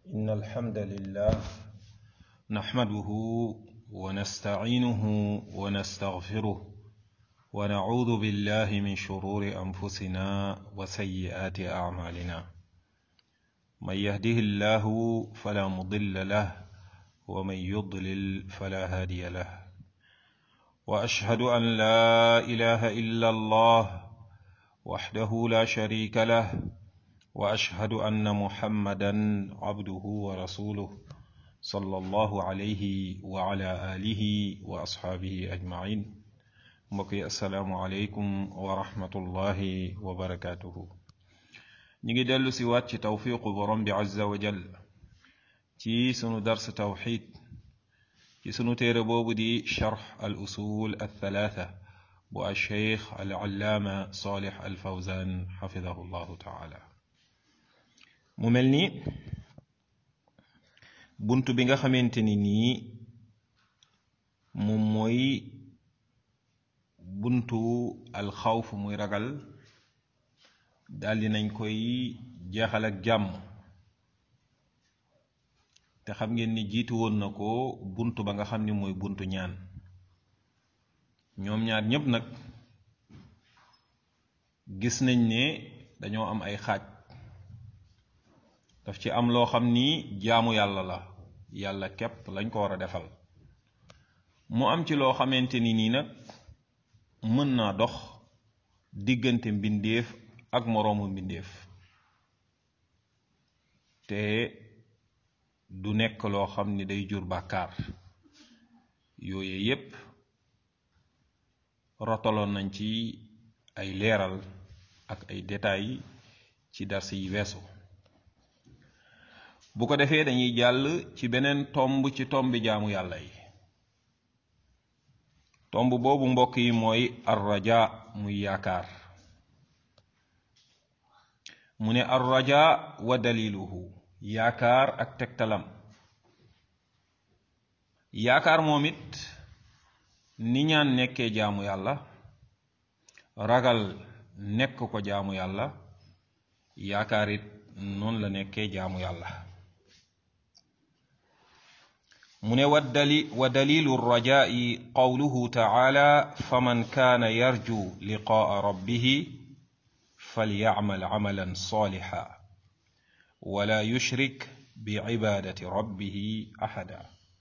إن الحمد لله نحمده ونستعينه ونستغفره ونعوذ بالله من شرور أنفسنا وسيئات أعمالنا من يهده الله فلا مضل له ومن يضلل فلا هادي له وأشهد أن لا إله إلا الله وحده لا شريك له واشهد ان محمدا عبده ورسوله صلى الله عليه وعلى اله واصحابه اجمعين mbokki asalaamualeykum wa rahmatullahi wa barakatuhu ñi ngi dellu si waat ci tawfiqu borom bi azza wa jal ci sunu dars tawxid ci sunu téere boobu di charx al usul al thalatha bu alcheikh al allaama salih al fawzan xafidahu llahu taala mu mel ni bunt bi nga xamante ni nii moom mooy buntu alxawf muy ragal daldi nañ koy jeexal ak jàmm te xam ngeen ni jiitu woon na ko bunt ba nga xam ni mooy buntu ñaan ñoom ñaar ñépp nag gis nañ ne dañoo am ay xaaj daf ci am loo xam ni jaamu yàlla la yàlla képp lañ ko war a defal mu am ci loo xamante ni nii nag mën naa dox diggante mbindeef ak moroomu mbindeef te du nekk loo xam ni day jur bàkkaar yooye yépp rotaloon nañ ci ay leeral ak ay détails ci dars yi weesu bu ko defee dañuy jàll ci beneen tomb ci tombi jaamu yàlla yi tomb boobu mbokk yi mooy arraja muy yaakaar mu ne arraja wa daliluhu yaakaar ak tegtalam yaakaar moom it ni ñaan nekkee jaamu yàlla ragal nekk ko jaamu yàlla yaakaar it noonu la nekkee jaamu yàlla mu ne waddali wa dalilu rajai qawluhu taala faman kaana yarju liqaa rabbihi falyacmal camalan salixa wala yushrik bicibadati rabbihi axada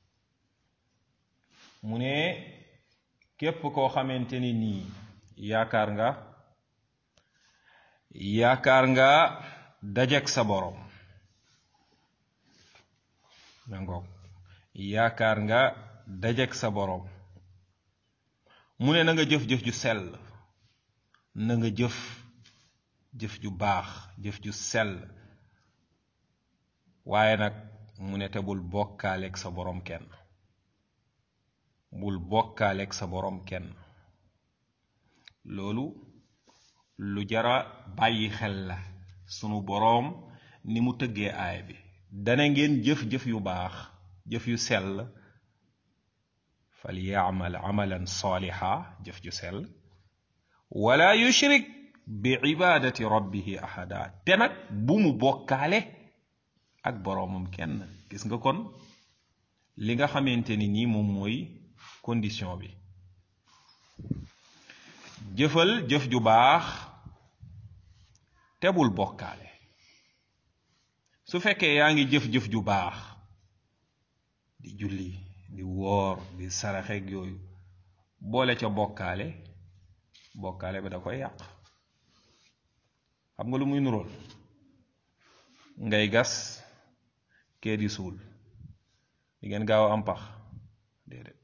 mu ne képp koo xamante ni nii yaakaar nga yaakaar nga dajek sa boroom nangoog yaakaar nga dajek sa boroom mu ne na nga jëf-jëf ju sell na nga jëf jëf ju baax jëf ju sell waaye nag mu ne te bul bokkaaleeg sa boroom kenn bul bokkaaleeg sa boroom kenn loolu lu jara bàyyi xel la sunu boroom ni mu tëggee aay bi dana ngeen jëf-jëf yu baax jëf yu sell fal yaamal amalan saaliha jëf ju sell wala yushrik bi ibadati rabbihi ahada te nag bu mu bokkaale ak boroomam kenn gis nga kon li nga xamante ni nii moom mooy condition bi jëfal jëf ju baax te bul bokkaale su fekkee yaa ngi jëf-jëf ju baax di julli di woor di saraxeeg yooyu boole ca bokkaale bokkaale ba da koy yàq xam nga lu muy nurool ngay gas kee di suul di ngeen gaaw a am pax déedéet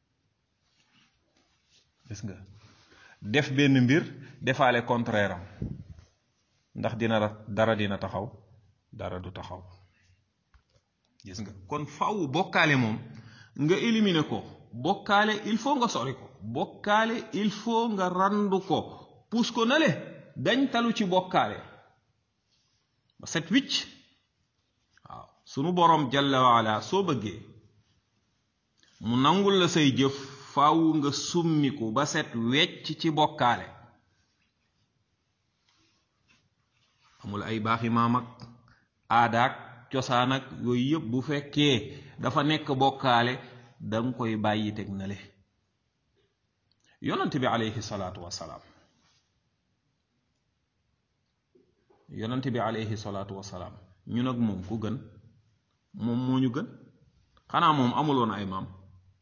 gis nga def benn mbir defaale contraire am ndax dina dara dina taxaw dara du taxaw gis nga kon faw bokkaale moom nga éliminer ko bokkaale il faut nga sori ko bokkaale il faut nga randu ko puus ko nale dañ talu ci bokkaale ba set wicc waaw sunu boroom jalla waala soo bëggee mu nangul la say jëf faaw nga summiku ba set wecc ci bokkaale amul ay baaxi maam ak aadaak cosaan ak yooyu yëpp bu fekkee dafa nekk bokkaale danga koy bàyyi teg na le yonent bi aleyhi salaatu wasalaam yonent bi aleyhi salaatu wasalaam ñun ak moom ku gën moom moo ñu gën xanaa moom amuloon ay maam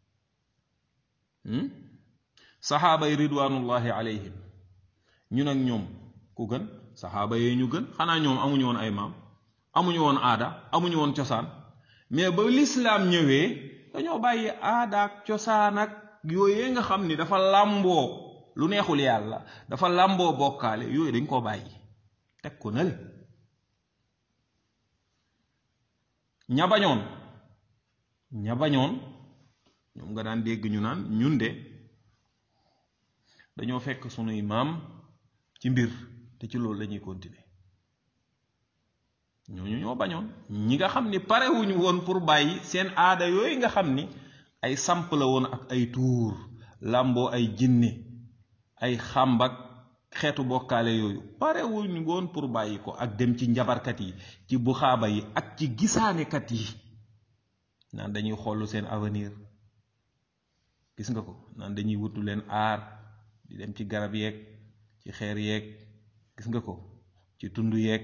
saxaaba yi ridwanullahi alayhim ñun ak ñoom ku gën saxaaba yee ñu gën xanaa ñoom amuñu woon ay maam amuñu woon aada amuñu woon cosaan mais ba lislaam ñëwee dañoo bàyyi aada ak cosaan ak yooyee nga xam ni dafa làmboo lu neexul yàlla dafa làmboo bokkaale yooyu dañ koo bàyyi teg ko nale ña bañoon ña bañoon ñoom nga daan dégg ñu naan ñun de dañoo fekk sunuy maam ci mbir te ci loolu lañuy continuer ñooñu ñoo bañoon ñi nga xam ni parewuñu woon pour bàyyi seen aada yooyu nga xam ni ay samp la woon ak ay tuur làmboo ay jinne ay xàmbak xeetu bokkaale yooyu parewuñu woon pour bàyyi ko ak dem ci njabarkat yi ci buxaaba yi ak ci gisaanekat yi naan dañuy xool seen avenir gis nga ko naan dañuy wutu leen aar di dem ci garab yeeg ci xeer yeeg gis nga ko ci tund yeeg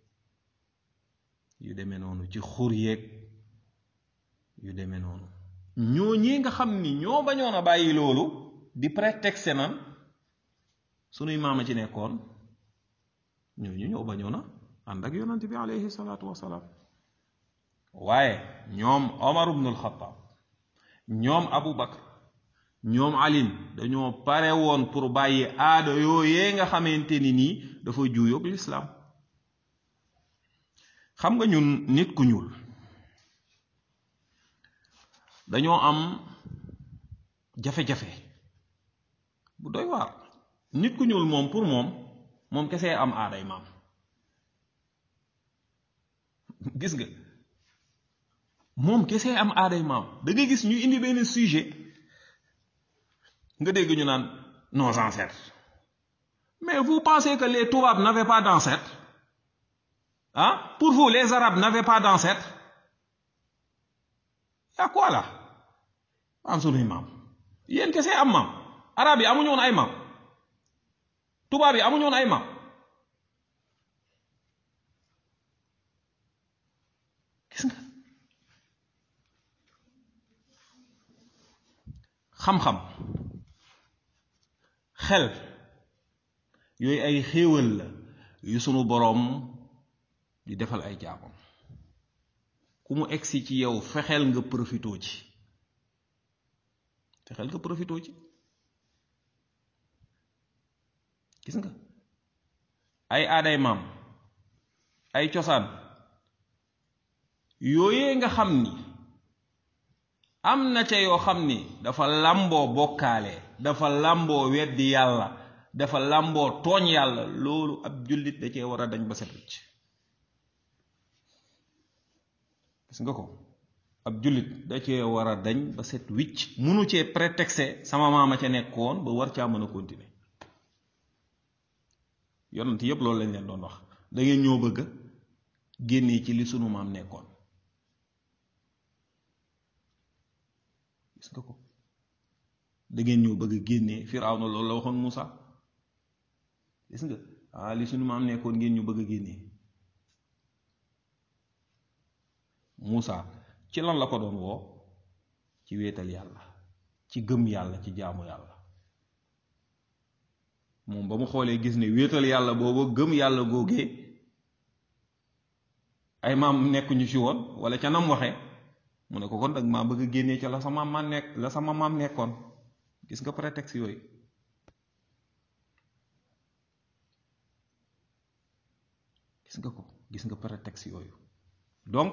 yu demee noonu ci xur yeeg yu demee noonu ñoo ñi nga xam ni ñoo bañoon a bàyyi loolu di prétexte nan sunuy maama ci nekkoon ñooñu ñoo bañoon a ànd ak yonante bi alayhi salaatu wasalaam waaye ñoom Omar ibnul Xattaab ñoom Abu Bakr ñoom alin dañoo pare woon pour bàyyi aada yooyee nga xamante ni nii dafa juuyoog lislaam xam nga ñun nit ku ñuul dañoo am jafe-jafe bu doy waar nit ku ñuul moom pour moom moom kese am aaday maam gis nga moom kese am aaday maam da nga gis ñu indi benn sujet nga dégg ñu naan nos ancêtres mais vous pensez que les tubaab n'avaient pas d'ancêtres ah pour vous les arabes n'avaient pas d'ancêtres y'a quoi là am sunuy maam yéen kese am maam arab yi amuñu woon ay maam tubaab yi amuñu woon ay maam gis nga xam-xam xel yooyu ay xéewal la yu sunu boroom di defal ay jaamam ku mu egsi ci yow fexeel nga profitoo ci fexeel nga profitoo ci gis nga ay aaday maam ay cosaan yooyee nga xam ni am na ca yoo xam ni dafa làmboo bokkaale dafa làmboo weddi yàlla dafa làmboo tooñ yàlla loolu ab jullit da cee war a dañ ba set wicc gis nga ko ab jullit da cee war a dañ ba set wicc munu cee prétexte sama maama ca nekkoon ba war caa mën a continuer yonent yépp loolu lañ leen doon wax da ngeen ñoo bëgg génnee ci li sunu maam nekkoon gis nga ko da ngeen ñoo bëgg génnee Firawna loolu la waxoon Muusa gis nga ah li sunu maam nekkoon ngeen ñu bëgg a génnee Muusa ci lan la ko doon woo ci wéetal yàlla ci gëm yàlla ci jaamu yàlla moom ba mu xoolee gis ne wéetal yàlla booba gëm yàlla googee ay maam nekkuñu ci woon wala ca nam waxe mu ne ko kon dag maa bëgg a génnee ca la sama maam nekk la sama maam nekkoon gis nga prétexte yooyu gis nga ko gis nga prétexte yooyu donc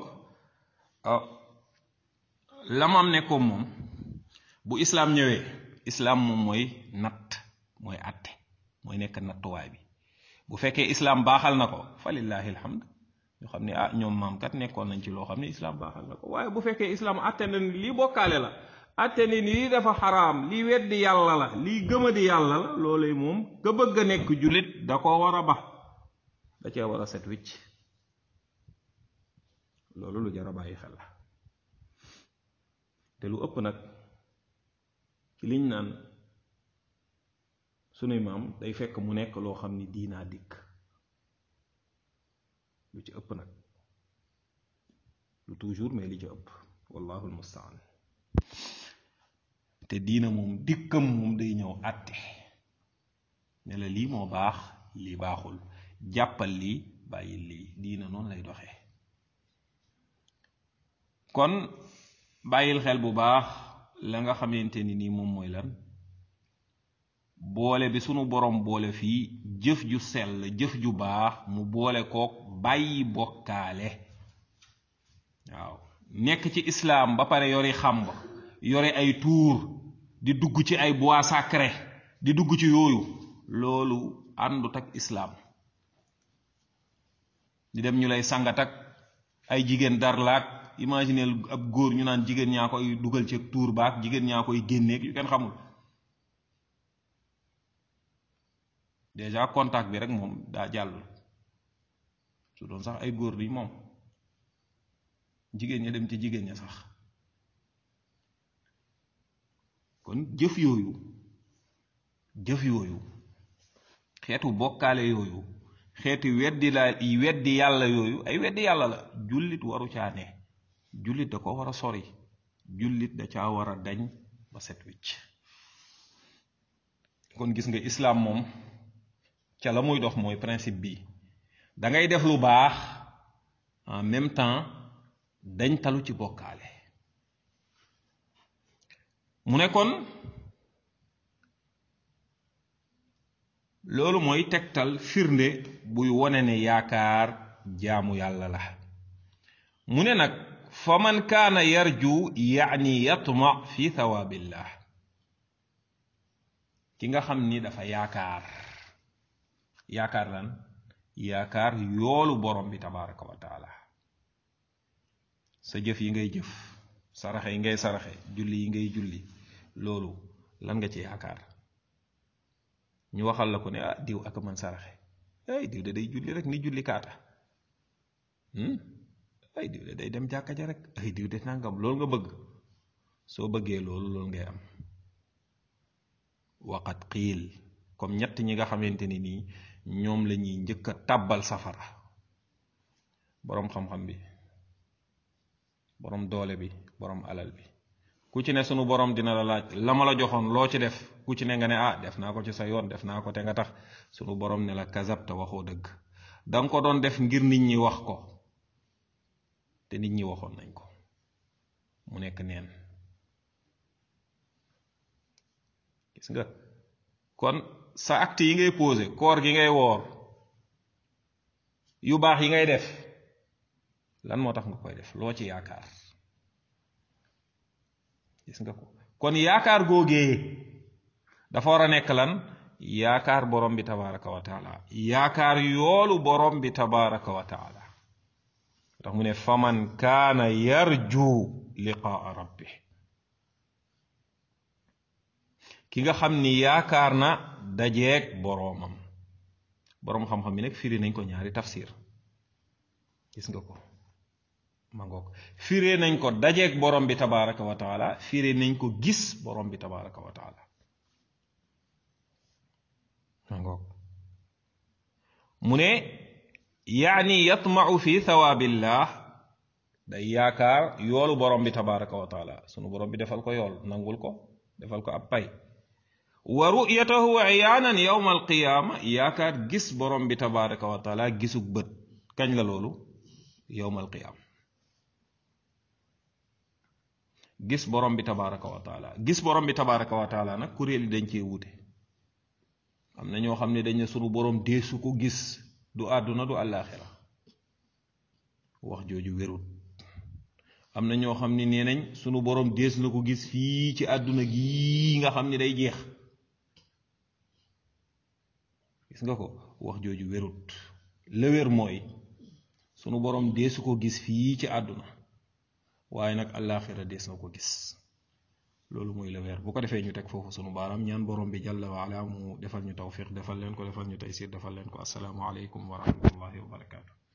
la maam nekkoon moom bu islaam ñëwee islaam moom mooy natt mooy àtte mooy nekk nattuwaay bi bu fekkee islaam baaxal na ko fa lillahi alhamd ñu xam ne ah ñoom maam kat nekkoon nañ ci loo xam ne islaam baaxal na ko waaye bu fekkee islaam àtte na ni lii bokkaale la àtte ni lii dafa xaraam lii weddi yàlla la lii gëmadi yàlla la loolu moom nga bëgg a nekk jullit da ko war a ba da cee war a set wicc loolu lu jar a bàyyi xel la te lu ëpp nag ci liñ naan sunuy maam day fekk mu nekk loo xam ni diinaa dikk lu ci ëpp nag lu toujours mais li ci ëpp wallahu almustaan te diina moom dikkam moom day ñëw àtte ne la lii moo baax lii baaxul jàppal lii bàyyil lii diina noonu lay doxee kon bàyyil xel bu baax la nga xamante ni nii moom mooy lan boole bi sunu borom boole fii jëf ju sell jëf ju baax mu boole kook bàyyi bokkaale waaw nekk ci islaam ba pare yori xàmb yore ay tuur di dugg ci ay bois sacré di dugg ci yooyu loolu àndut ak islaam di dem ñu lay sangat ak ay jigéen darlaak imagineel ab góor ñu naan jigéen ñaa koy dugal ci tuur baak jigéen ñaa koy génneeg yu kenn xamul déjà contact bi rek moom daa jàll su doon sax ay góor di moom jigéen ña dem ci jigéen ña sax kon jëf yooyu jëf yooyu xeetu bokkaale yooyu xeetu weddi la weddi yàlla yooyu ay weddi yàlla la jullit waru caa ne jullit da ko war a sori jullit da caa war a dañ ba set wicc kon gis nga islaam moom ca la muy dox mooy principe bi da ngay def lu baax en même temps dañ talu ci bokkaale mu ne kon loolu mooy tegtal firnde buy wone ne yaakaar jaamu yàlla la mu ne nag fa man kaana yarju yaani yatma fi thawaabillah ki nga xam ni dafa yaakaar yaakaar lan yaakaar yoolu borom bi tabaraka wa taala sa jëf yi ngay jëf saraxe yi ngay saraxe julli yi ngay julli loolu lan nga ci yaakaar ñu waxal la ko ne ah diw ak man saraxe ay diw de day julli rek ni julli kaata ay diw de day dem jàkka ja rek ay diw de nangam loolu nga bëgg soo bëggee loolu loolu ngay am waqat xiil comme ñett ñi nga xamante ni nii ñoom la ñuy njëkk a tàbbal safara boroom xam-xam bi boroom doole bi boroom alal bi ku ci ne sunu boroom dina la laaj la ma la joxoon loo ci def ku ci ne nga ne ah def naa ko ci sa yoon def naa ko te nga tax sunu boroom ne la kazabta waxoo dëgg danga ko doon def ngir nit ñi wax ko te nit ñi waxoon nañ ko mu nekk neen gis nga kon sa acte yi ngay posé koor gi ngay woor yu baax yi ngay def lan moo tax nga koy def loo ci yaakaar gis nga ko kon yaakaar googee dafa war a nekk lan yaakaar borom bi tabaraka wa taala yaakaar yoolu borom bi tabaraka wa taala tax mu ne faman kaana yarju liqaa rabbi ki nga xam ni yaakaar na dajeeg boroomam boroom xam-xam bi nag firi nañ ko ñaari tafsir gis nga ko ma ngoog firee nañ ko dajeeg borom bi tabaraka wa taala firee nañ ko gis borom bi tabaraka wa taala ma ngoog mu ne yaani yatmau fi thawaabillah day yaakaar yoolu borom bi tabaraka wa taala sunu borom bi defal ko yool nangul ko defal ko ab pay wa ru'yatahu iyaanan yawma alqiyaama yaakaar gis borom bi tabaraka wa taala gisug bët kañ la loolu yawma alqiyaama gis borom bi tabaraka wa taala gis borom bi tabaraka wa taala nag kuréel yi dañ cee wute am na ñoo xam ne dañ ne sunu borom deesu ko gis du àdduna du àllaaxira wax jooju wérut am na ñoo xam ne nee nañ sunu borom dees na ko gis fii ci àdduna gii nga xam ne day jeex gis nga ko wax jooju wérut la wér mooy sunu borom deesu ko gis fii ci àdduna waaye nag àllaaxira dees na ko gis loolu mooy la weer bu ko defee ñu teg foofu sunu baaraam ñaan borom bi jàlla wa ala mu defal ñu tawfiq defal leen ko defal ñu taysir defal leen ko asalaamu aleykum wa rahmatullahi wa barakaatu